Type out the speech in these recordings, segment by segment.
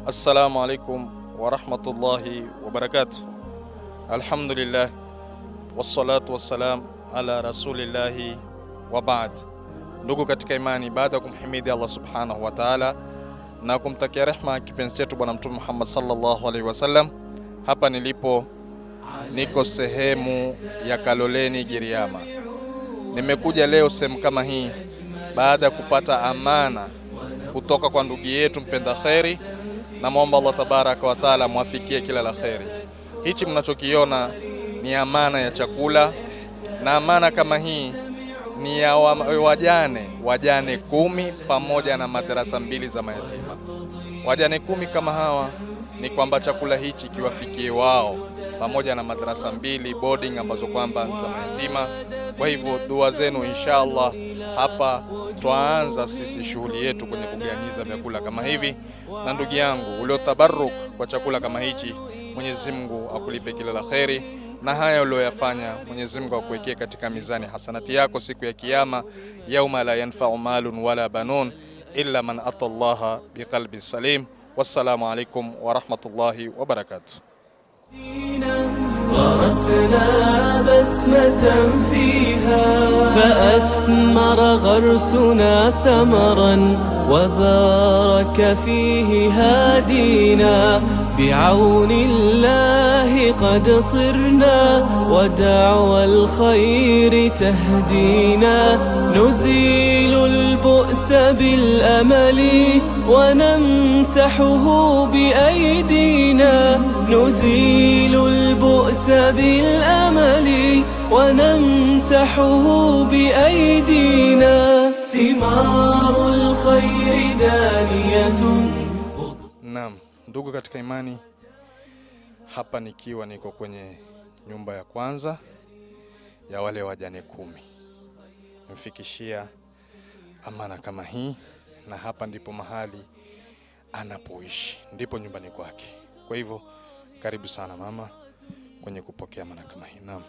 Assalamu alaikum warahmatullahi wabarakatuh. Alhamdulillah wassalatu wassalam ala rasulillahi wa baad. Ndugu katika imani, baada ya kumhimidi Allah subhanahu wa taala na kumtakia rehma kipenzi chetu Bwana Mtume Muhammad sallallahu alaihi wasallam, hapa nilipo niko sehemu ya Kaloleni Giriama. Nimekuja leo sehemu kama hii baada ya kupata amana kutoka kwa ndugu yetu mpenda kheri, na mwomba Allah tabaraka wa taala mwafikie kila la kheri. Hichi mnachokiona ni amana ya chakula, na amana kama hii ni ya wa- wajane wajane kumi pamoja na madarasa mbili za mayatima. Wajane kumi kama hawa ni kwamba chakula hichi kiwafikie wao pamoja na madarasa mbili boarding ambazo kwamba ni za mayatima. Kwa hivyo dua zenu inshallah, hapa twaanza sisi shughuli yetu kwenye kuganyiza vyakula kama hivi. Na ndugu yangu uliotabaruk kwa chakula kama hichi, Mwenyezi Mungu akulipe kila la kheri, na haya ulioyafanya Mwenyezi Mungu akuwekee katika mizani hasanati yako siku ya Kiyama, yauma la yanfau malun wala banun illa man ata Allaha biqalbin salim. Wassalamu alaikum warahmatullahi wabarakatuh. غرسنا بسمة فيها فأثمر غرسنا ثمرا وبارك فيه هادينا بعون الله قد صرنا ودعوى الخير تهدينا نزيل البؤس بالأمل ونمسحه بأيدينا نزيل البؤس بالأمل ونمسحه بأيدينا ثمار الخير دانية Naam, ndugu katika imani, hapa nikiwa niko kwenye nyumba ya kwanza ya wale wajane kumi, mfikishia amana kama hii, na hapa ndipo mahali anapoishi, ndipo nyumbani kwake. Kwa hivyo karibu sana mama kwenye kupokea amana kama hii. Naam.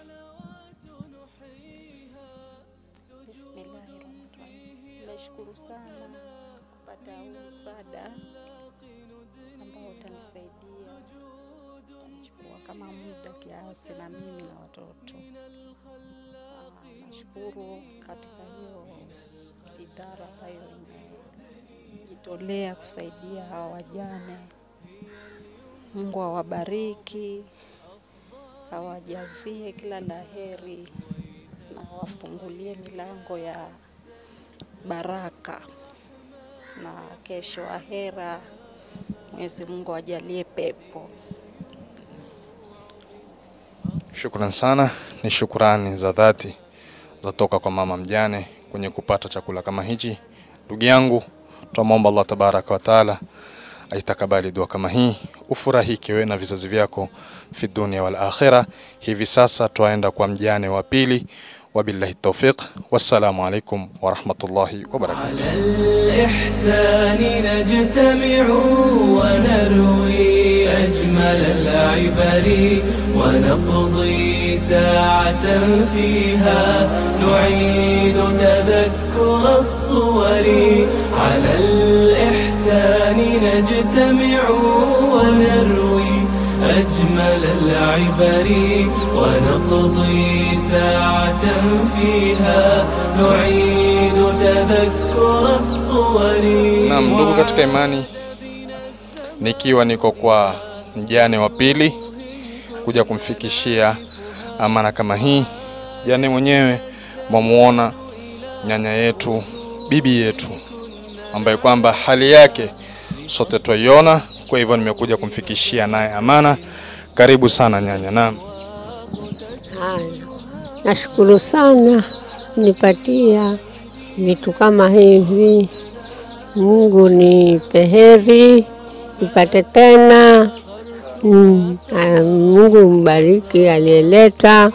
Bismillahirrahmanirrahim. Nashukuru sana kupata huu msaada ambao utanisaidia, utanichukua kama muda kiasi na mimi na watoto. Ah, Nashukuru katika hiyo idara ambayo imejitolea kusaidia hawa wajane. Mungu awabariki, awajazie kila laheri na wafungulie milango ya baraka na kesho ahera. Mwenyezi Mungu ajalie pepo. Shukran sana, ni shukrani za dhati zatoka kwa mama mjane kwenye kupata chakula kama hichi. Ndugu yangu, twamwomba Allah tabaraka wa taala aitakabali dua kama hii, ufurahike wewe na vizazi vyako fi dunia wal akhira. Hivi sasa twaenda kwa mjane wa pili. Wabillahi taufiq, wassalamu alaikum warahmatullahi wabarakatuh. الإحسان نجتمع ونروي أجمل العبر ونقضي ساعة فيها نعيد تذكر الصور على الإحسان نجتمع ونروي أجمل العبر ونقضي ساعة فيها نعيد تذكر الصور Naam, ndugu katika imani, nikiwa niko kwa mjane wa pili kuja kumfikishia amana kama hii. Jane mwenyewe mwamuona nyanya yetu, bibi yetu, ambaye kwamba hali yake sote twaiona. Kwa hivyo nimekuja kumfikishia naye amana. Karibu sana nyanya. Naam. Haya, nashukuru sana nipatia vitu kama hivi. Mungu nipe heri, nipate tena. Mm, aya, Mungu mbariki aliyeleta.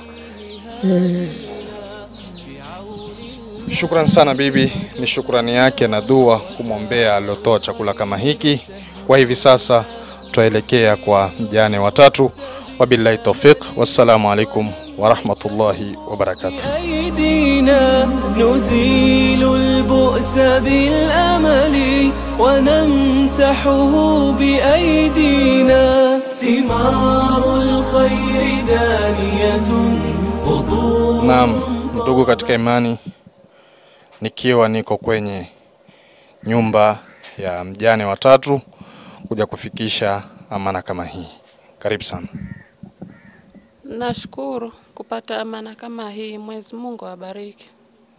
Shukran sana bibi, ni shukrani yake na dua kumwombea aliotoa chakula kama hiki. Kwa hivi sasa twaelekea kwa mjane watatu. Wabillahi taufiq, wassalamu alaikum wa rahmatullahi wa barakatuh. أيدينا نزيل البؤس بالأمل ونمسحه بأيدينا ثمار الخير دانية قطوف Naam, ndugu katika imani, nikiwa niko kwenye nyumba ya mjane watatu kuja kufikisha amana kama hii. Karibu sana. Nashukuru kupata amana kama hii. Mwenyezi Mungu awabariki.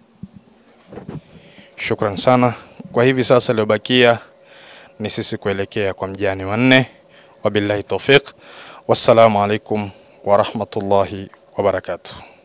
Shukran sana. Kwa hivi sasa iliyobakia ni sisi kuelekea kwa mjane wa nne. Wabillahi taufiq. Wassalamu alaikum wa rahmatullahi wa barakatuh.